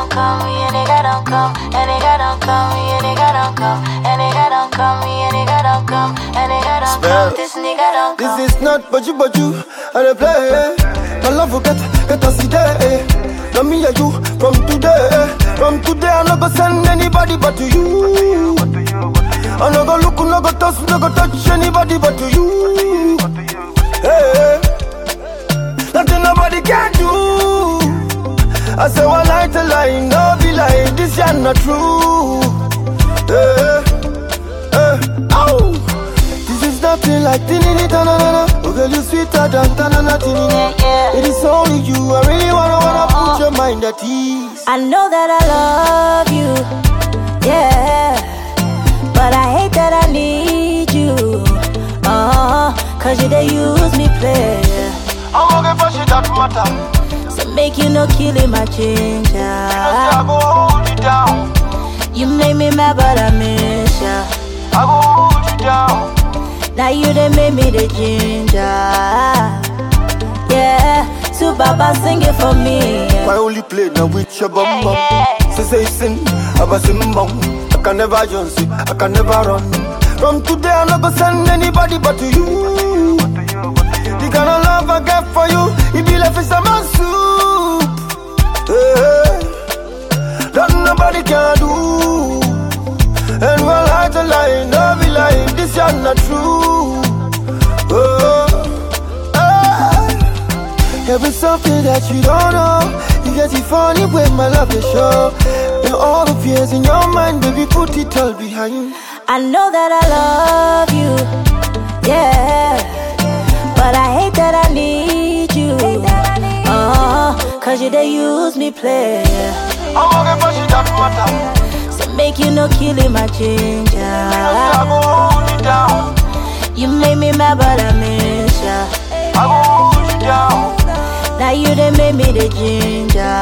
don't come, me a nigga don't come, a nigga don't come, me a nigga don't come, a nigga don't come, me a nigga don't come, a nigga don't Spell. come, this nigga don't come. This is not baju baju, I dey play. My love will get, get us today. Now me and you from today. From today, I no go send anybody but to you. I no go look, no go touch, no go touch anybody but to you. Hey, nothing nobody can do. I say one lie to lie, no be lie. This ya not true. Hey, hey, ow. This is nothing like tinini tanana. Oh girl, you sweeter than tanana tinini. Yeah, yeah. It is only you. I really wanna wanna put your mind at ease. I know that I love you, yeah. But I hate that I need you, uh, cause you they use me play. I'm gonna for shit that matter. So make you no killing my I ginger. go hold you down. You make me mad, but I miss ya. I go hold you down. Now you done made me the ginger. Yeah, so Baba sing it for me. My only play now with your bum bum. Yeah, Say say sin, I was in bum. I can never just see, I can never run. From today, I'm not gonna send anybody but to you. The kind of love I get for you, it be like fish and my soup. Hey, that nobody can do. And one lie to lie, no be lie, this is not true. Oh, hey. There is something that you don't know. You get it funny when my love is show. And all the fears in your mind, baby, put it all behind. I know that I love you. Yeah, but I hate that I need you. Uh, cause you they use me play. I'm gonna push it that matter. So make you no killing my ginger. I go hold you down. You made me mad, but I miss ya. I go hold you down. Now you done made me the ginger.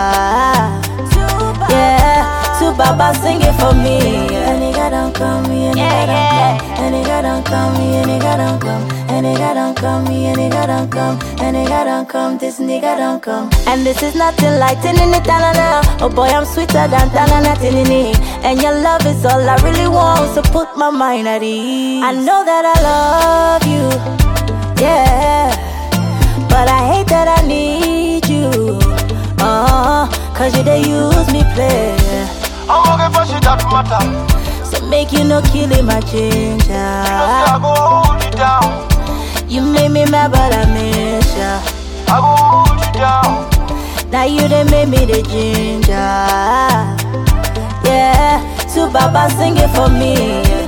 Yeah, so Baba sing it for me. A nigga don't come, me a nigga don't come. A nigga don't come, me a nigga don't come. A nigga don't come, me a nigga don't come. A nigga don't come, this nigga don't come. And this is nothing like tinini tanana. Oh boy, I'm sweeter than tanana tinini. And your love is all I really want, so put my mind at ease. I know that I love you, yeah. But I hate that I need you. Uh, cause you they use me play. I'm gonna push it that matter. So make you no killing my ginger. I go hold you down. You made me mad, but I miss ya. I go hold you down. Now you done made me the ginger. Yeah, so Baba sing it for me.